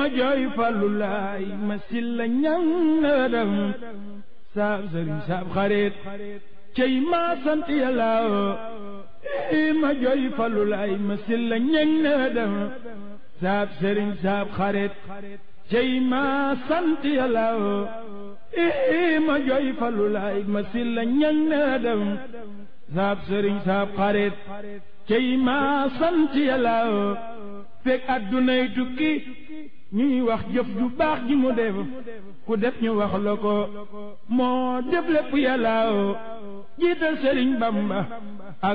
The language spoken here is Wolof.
jooy fallu laay ma silla ñang na dem saab sëriñ saab xarit cey ma sant yàlla ma jooy fallu laay ma silla ñang na dem saab sëriñ saab xarit cey ma sant yàlla ma jooy fallu laay ma silla ñang na dem saab sëriñ saab xarit cey ma sant yàlla fekk addunay tukki ñuy wax jëf ju baax ji mu def ku def ñu wax la ko moo def lépp yàlla jiital sëriñ Bamba